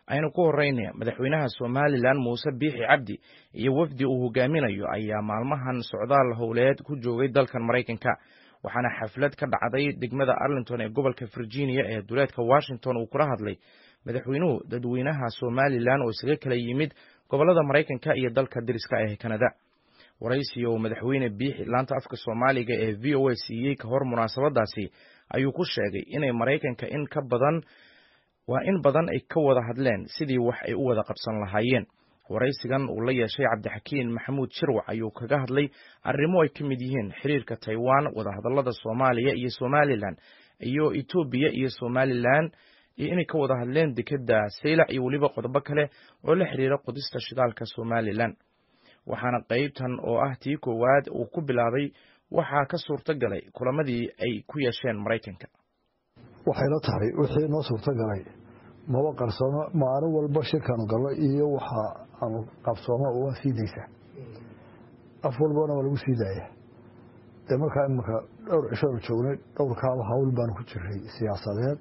aynu ku horeynaya madaxweynaha somalilan muuse biixi cabdi iyo wafdi uu hogaaminayo ayaa maalmahan socdaal howleed ku joogay dalkan maraykanka waxaana xaflad ka dhacday degmada arlington ee gobolka virginia ee duleedka washington uu kula hadlay madaxweynuhu dadweynaha somalilan oo isaga kala yimid gobolada maraykanka iyo dalka dariska ee kanada waraysi oo madaxweyne biixi laanta afka soomaaliga ee v o a siiyey ka hor munaasabadaasi ayuu ku sheegay inay maraykanka in ka badan waa in badan ay ka wada hadleen sidii wax ay u wada qabsan lahaayeen waraysigan uu la yeeshay cabdixakiin maxamuud shirwac ayuu kaga hadlay arrimo ay ka mid yihiin xiriirka taiwan wadahadalada soomaaliya iyo somalilan iyo etoobiya iyo somalilan iyo inay ka wada hadleen dekeda saylac iyo weliba qodobo kale oo la xiriira qodista shidaalka somalilan waxaana qeybtan oo ah tii koowaad uu ku bilaabay waxaa ka suurto galay kulamadii ay ku yeesheen maraykanka waxayla tahay wixii noo suurto galay maba qarsoomo maalin walba shirkaanu galno iyo waxa aanu qabsoomo waa sii daysaa af walbana waa lagu sii daaya dee markaa imanka dhowr cishoanu joognay dhowrkaaba hawl baanu ku jiray siyaasadeed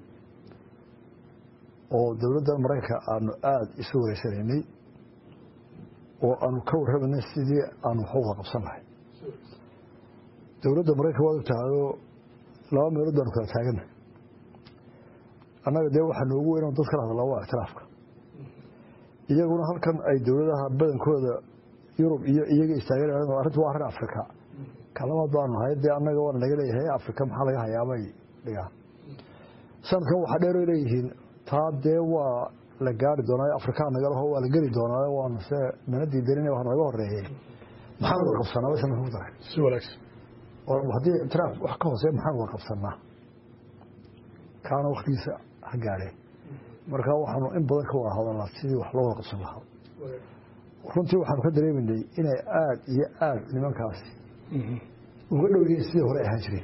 oo dowladda maraykanka aanu aada isu wareysanaynay oo aanu ka warramanay sidii aanu wax uga qabsan lahay dowladda maraykanka waad ogtahayoo laba meelood baanu kala taagana annaga dee waxaa noogu weyn dad kala hadlaa waa ictiraafka iyaguna halkan ay dowladaha badankooda yurub iyo iyaga istaagan arrintu waa arrin afrika kalabaad baanu nahay dee annaga waana laga leeyahay afrika maxaa laga hayaabay dhigaan sanadkan waxaa dheeroy leeyihiin taa dee waa la gaari doonaayo afrikaa nagalaho waa la geli doonaayo waanu se mana diidanin wax naga horeeyey maxaan wada qabsanaa way sanadka ku daray si wanaagsan haddii ictiraaf wax ka hooseya maxaan wada qabsanaa kaana waktigiisa ha gaadheen marka waxaanu in badan ka wada hadalnaa sidii wax loo wada qabsan lahaa runtii waxaanu ka dareemanay inay aada iyo aada nimankaasi uga dhow yihiin sidii hore ahaan jireen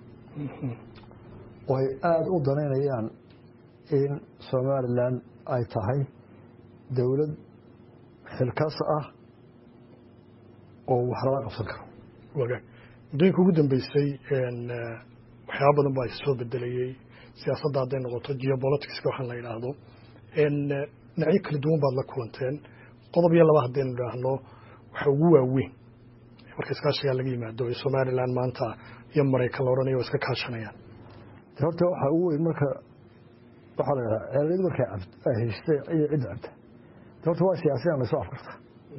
oo ay aada u danaynayaan in somalilan ay tahay dowlad xilkas ah oo wax lala qabsan karo wagaag muddooyinka ugu dambeysay waxyaaba badan baa soo bedelayey siyaasadda hadday noqoto geopoliticska waxaan la yidhaahdo dhinacyo kala duwan baad la kulanteen qodob iyo laba haddaynu idhaahno waxa ugu waaweyn marka iskaashigaa laga yimaado ee somalilan maanta iyo maraykan la odhanayo waa iska kaashanayaan horta waxaa ugu weyn marka waxaa la yidhaha ceeliyadu markay ay heshtay iyo cidda cabta horta waa siyaasiyan laysoo afkarta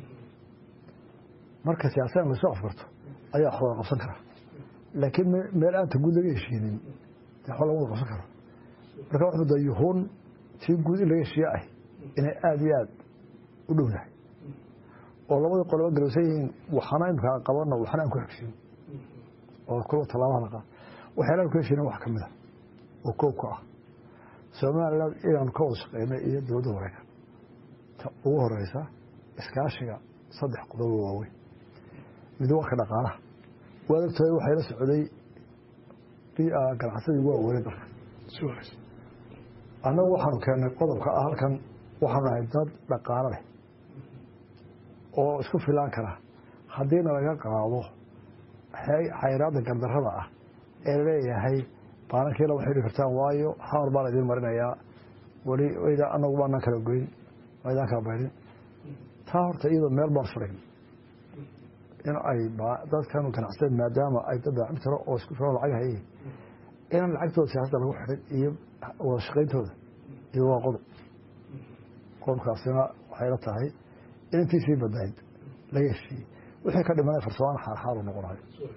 marka siyaasiyan laysoo afkarto ayaa wax wada qabsan kara laakiin meel aanta guud laga heshiinin waxba laga wada qabsan karo marka wax mudda yuhuun tii guud in laga heshiiye ah inay aada iyo aada u dhowdahay oo labadii qoloba garowsan yihiin waxana imika aan qabanno waxna aan ku xegsin oo kuwa tallaabaha la qaad waxyaalaan ku heshiinin wax ka mid a oo koobka ah somalilan inaanu ka wada shaqeynay iyo dowladda maraykan ta ugu horeysa iskaashiga saddex qodobo waaweyn mid warka dhaqaalaha waad ogtahay waxay la socday ganacsadii waa weynay dalka annagu waxaanu keennay qodobka ah halkan waxaanu nahay dad dhaqaalo leh oo isku filaan kara haddiina laga qaado xayraadda gardarrada ah ee laleeyahay baanankiila waxay dhihi kartaan waayo xamar baan idiin marinayaa weli wayda anagu baanaan kala goyn waydaan kala baydhin taa horta iyadoo meel baan furayn in ay dadkan ganacsadeen maadaama ay dad daacim tiro oo isku filan lacag hayay inaan lacagtooda siyaasadda lagu xidhin iyo wada shaqayntooda iyo waa qodob qodobkaasina waxay la tahay in intiisii badnayd laga heshiiyey wixii ka dhimanay farsamaan xaarxaar u noqonayo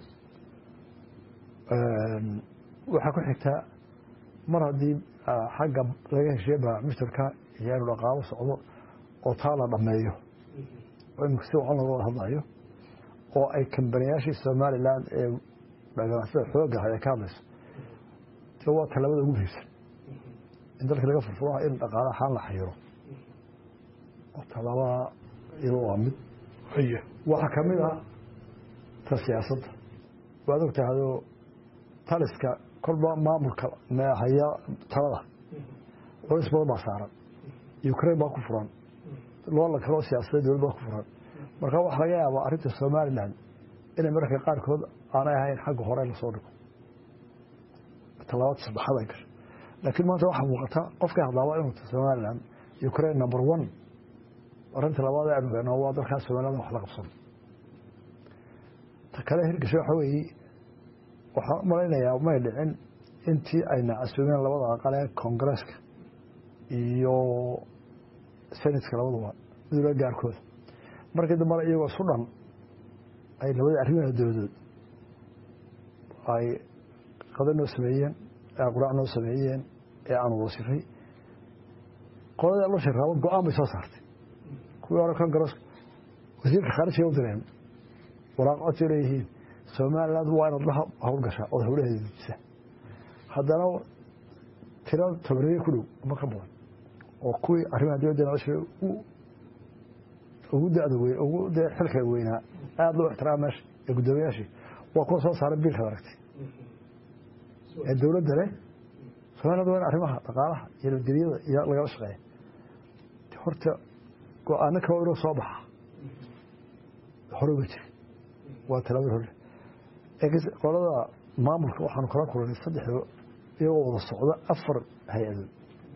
waxaa ku xigtaa mar haddii xagga laga heshiiye baamishtarka iyo inu dhaqaalo socdo oo taa la dhammeeyo oo imika si wacan looga wada hadlayo oo ay kambaniyaashii somalilan ee ganacsada xooga ahay ay ka hadlayso de waa tallaabada ugu muhiimsan in dalkii laga furfuraha in dhaqaala ahaan la xayiro oo tallaabada iyado waa mid waxaa ka mid ah ta siyaasadda waad og tahayoo taliska kolba maamulka haya talada culays badan baa saaran ukraine baa ku furan loola kaloo siyaasadeed dowlad baa ku furan marka waxaa laga yaabaa arrinta somalilan inay mararka qaarkood aanay ahayn xagga hore lasoo dhigo tallaabada saddexaad ay gasho laakiin maanta waxaa muuqata qofkay hadlaaba inuu somalilan ukraine number one arrinta labaad ee aanu waa dalkaas soomaaliyada wax la qabsan ta kale hirgasho waxa weeye waxaan u malaynayaa may dhicin intii ayna casuumeen labada aqal ee koongareeska iyo senatka labaduba midula gaarkooda markii dambana iyagoo isu dhan ay labadii arrimaha dowladood ay qada noo sameeyeen ee quraac noo sameeyeen ee aanu wasifay qoladii loo shiraabo go-aan bay soo saartay kuwii hore koongareeska wasiirka khaarijiga u direen waraaq codsi leeyihiin somaliland waa inaad la howlgashaa ood howlaheeda dejisa haddana tiro tobaneeye ku dhow ama ka badan oo kuwii arrimaha dibadda nolosha ugu dada weyn ugu dee xilka weynaa aada loo ixtiraama meesha ee guddoomiyaashii waa kuwa soo saaray biilkaad aragtay ee dowladda leh somaliland waa in arrimaha dhaqaalaha iyo nabadgelyada iyo lagala shaqeeya horta go-aano kaba inuu soo baxa hore uga jiri waa talaabada hore qolada maamulka waxaanu kala kulanay saddexdo iyagoo wada socda afar hay-adood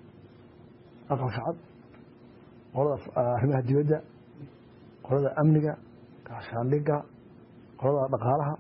aqalka cad qolada arrimaha dibadda qolada amniga gaashaandhiga qolada dhaqaalaha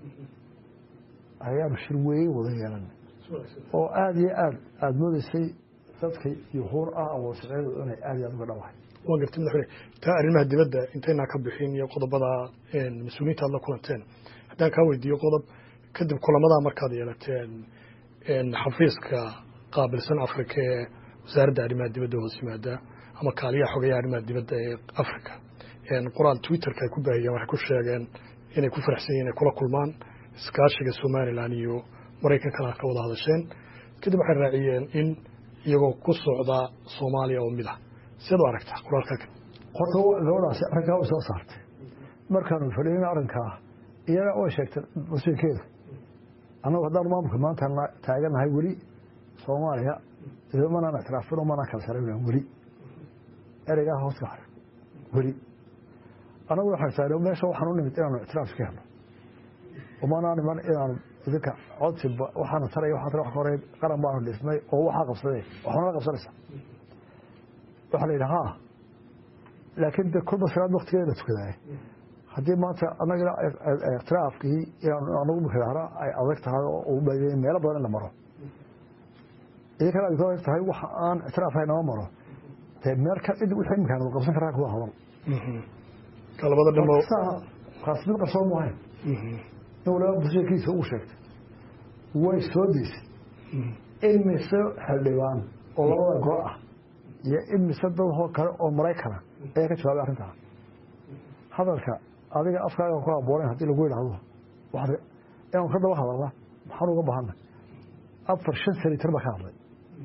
ayaanu shir weyn wada yeelanay oo aada iyo aad aada moodeysay dadka yuhuur ah wada shaqeeyadu inay aada iyo aad uga dhawahay waa gartay madaxweyne taa arrimaha dibadda intaynaa ka bixin iyo qodobada mas-uuliyiinta aad la kulanteen haddaan kaa weydiiyo qodob kadib kulamadaa markaad yeelateen xafiiska qaabilsan afrika ee wasaaradda arrimaha dibadda hoos yimaada ama kaaliyaha xogeeyaha arrimaha dibadda ee africa qoraal twitterka ay ku baahiyeen waxay ku sheegeen inay ku faraxsan yihin inay kula kulmaan iskaashiga somalilan iyo maraykankana ka wada hadasheen kadib waxay raaciyeen in iyagoo ku socda soomaaliya oo mid ah siad u aragtaa qoraalka horta gabadhaasi arrinkaa way soo saartay markaanu fadhiin arrinkaa iyaga way sheegtay masiirkeedu annagu haddaan maamulka maanta taaganahay weli soomaaliya manaan ictiraafin oo manaan kala saraynan weli ereygaa hoos ka haray weli annagu waxaan taagna meesha waxaan u nimid inaanu ictiraaf ka helno umanaan iman inaanu idinka codsi waxaana taraya waxaa tara wax ka horey qaran baanu dhisnay oo waxaa qabsadee waxaana la qabsanaysaa waxaa la yidhi haa laakiin de kulba salaad waktigeeda la tukadaay haddii maanta anagana ikhtilaafkii inaan anagu mikidahna ay adag tahay oo meelo badan in la maro idinkana ay adag tahay waxa aan ictiraafhay nama maro dee meel ka cid wixii imkaan wada qabsan karaa kuwa hadal labada dhimo kaas mid qarsoon maahayn in waliba busheekiisa ugu sheegtay way soo deysay in mise xildhibaan oo labada goo ah iyo in mise dadoo kale oo maraykana ayaa ka jawaabay arrintaa hadalka adiga afkaaga ku haboonayn haddii lagu yidhaahdo inaanu ka daba hadalna maxaan uga baahana afar shan senator baa ka hadlay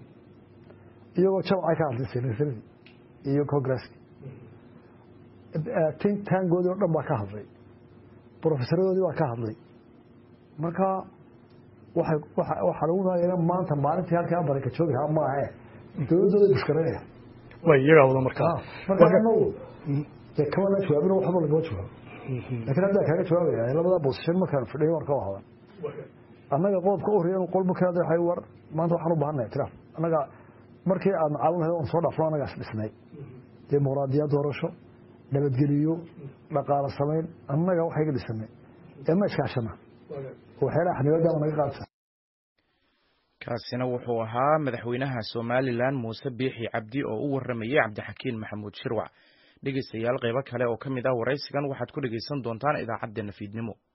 iyagoo jamcay ka hadlay senataradii iyo congresski tin taangoodii o dhan baa ka hadlay brofesaradoodii baa ka hadlay marka waxaa lagu maagayna maanta maalintii halkaa baraka joogi lahaa maahe dowladdooda bushkaranaya way iyagaa wada markaa marka anagu dee kamana jawaabin waxba lagama jawaabo lakin haddaa kaaga jawaabaya labada bosishan markaan fadhiyo war ka wahadan annaga qodobka uhriya inu qolba ka hadlay war maanta waxaan u bahanay ictiraaf annaga markii aad macaawin lahayd oon soo dhaafno annagaas dhisnay dimuqraadiyad doorasho nabadgeliyo dhaqaalo samayn annaga waxayga dhisanay ee ma iskaashana waxyaalaha xanibaadama naga qaadsa kaasina wuxuu ahaa madaxweynaha somalilan muuse biixi cabdi oo u waramayey cabdixakiin maxamuud shirwac dhegeystayaal qeybo kale oo ka mid ah waraysigan waxaad ku dhegeysan doontaan idaacaddeenna fiidnimo